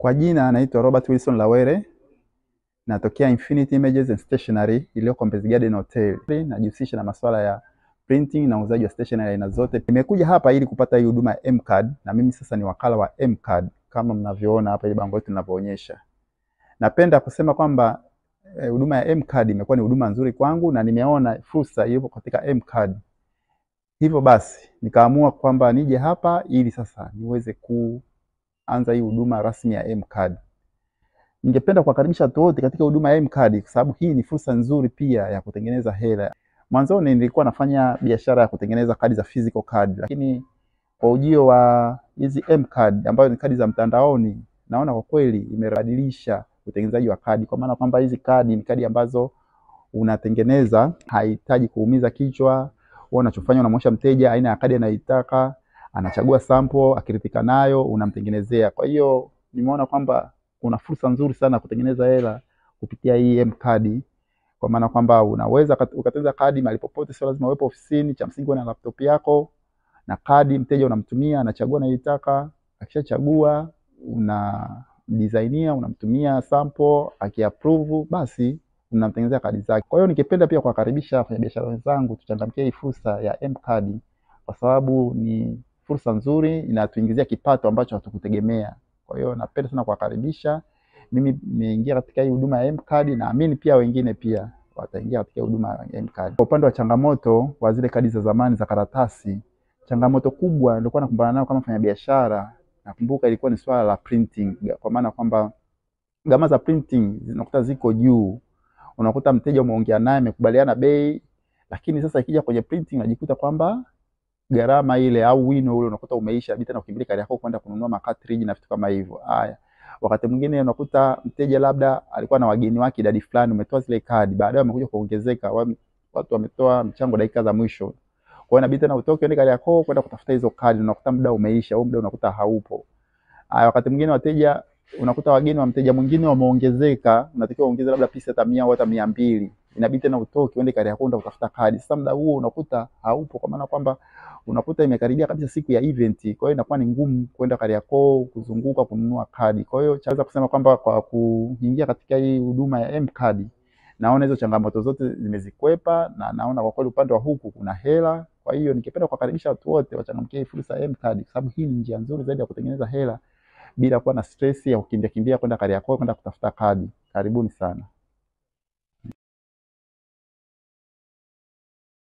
Kwa jina naitwa Robert Wilson Lawere, natokea Infinity Images and Stationery iliyoko Mbezi Garden Hotel. Najihusisha na masuala ya printing na uuzaji wa stationery aina zote. Nimekuja hapa ili kupata hii huduma ya M-Card na mimi sasa ni wakala wa M-Card kama mnavyoona hapa ile bango letu linavyoonyesha. Napenda kusema kwamba huduma eh, ya M-Card imekuwa ni huduma nzuri kwangu na nimeona fursa iliyopo katika M-Card. Hivyo basi nikaamua kwamba nije hapa ili sasa niweze kuanza hii huduma rasmi ya M-Card. Ningependa kuwakaribisha watu wote katika huduma ya M-Card kwa sababu hii ni fursa nzuri pia ya kutengeneza hela. Mwanzoni nilikuwa nafanya biashara ya kutengeneza kadi za physical card, lakini kwa ujio wa hizi M-Card ambazo ni kadi za mtandaoni, naona kwa kweli imebadilisha utengenezaji wa kadi, kwa maana kwamba hizi kadi ni kadi ambazo unatengeneza, hahitaji kuumiza kichwa. Wewe unachofanya unamwonyesha mteja aina ya kadi anayoitaka, anachagua sample, akiridhika nayo unamtengenezea. Kwa hiyo nimeona kwamba kuna fursa nzuri sana kutengeneza hela kupitia hii M-Card kwa maana kwamba unaweza ukatengeneza kadi mahali popote, sio lazima uwepo ofisini. Cha msingi na laptop yako na kadi, mteja unamtumia, anachagua anayoitaka. Akishachagua una designia, unamtumia sample, akiapprove basi unamtengenezea kadi zake. Kwa hiyo nikipenda pia kuwakaribisha wafanyabiashara wenzangu tuchangamkie hii fursa ya M-Card kwa sababu ni fursa nzuri, inatuingizia kipato ambacho hatukutegemea. Kwa hiyo napenda sana kuwakaribisha. Mimi nimeingia katika hii huduma ya M-Card, naamini pia wengine pia wataingia katika huduma ya M-Card. Kwa upande wa changamoto wa zile kadi za zamani za karatasi, changamoto kubwa nilikuwa nakumbana nayo kama mfanyabiashara, nakumbuka ilikuwa ni swala la printing, kwa maana kwamba gharama za printing zinakuta ziko juu. Unakuta mteja umeongea naye amekubaliana bei, lakini sasa ikija kwenye printing unajikuta kwamba gharama ile au wino ule unakuta umeisha, bidi tena ukimbilie kadi yako kwenda kununua macartridge na vitu kama hivyo. Haya, wakati mwingine unakuta mteja labda alikuwa na wageni wake idadi fulani, umetoa zile kadi, baadaye wamekuja kuongezeka, watu wametoa mchango dakika za mwisho. Kwa hiyo inabidi tena utoke uende kadi yako kwenda kutafuta hizo kadi, unakuta muda umeisha au muda unakuta haupo. Haya, wakati mwingine wateja unakuta wageni wa mteja mwingine wameongezeka, unatakiwa uongeze labda pisi hata 100 au hata 200. Inabidi tena utoke uende kadi yako kwenda kutafuta kadi. Sasa muda huo unakuta haupo, kwa maana kwamba unakuta imekaribia kabisa siku ya event. Kwa hiyo inakuwa ni ngumu kwenda kadi yako kuzunguka kununua kadi. Kwa hiyo chaweza kusema kwamba kwa kuingia katika hii huduma ya M-Card, naona hizo changamoto zote zimezikwepa na naona kwa kweli upande wa huku kuna hela. Kwa hiyo ningependa kuwakaribisha watu wote wachangamkie hii fursa ya M-Card kwa sababu hii ni njia nzuri zaidi ya kutengeneza hela bila kuwa na stress ya kukimbia kimbia kwenda kadi yako kwenda kutafuta kadi. Karibuni sana.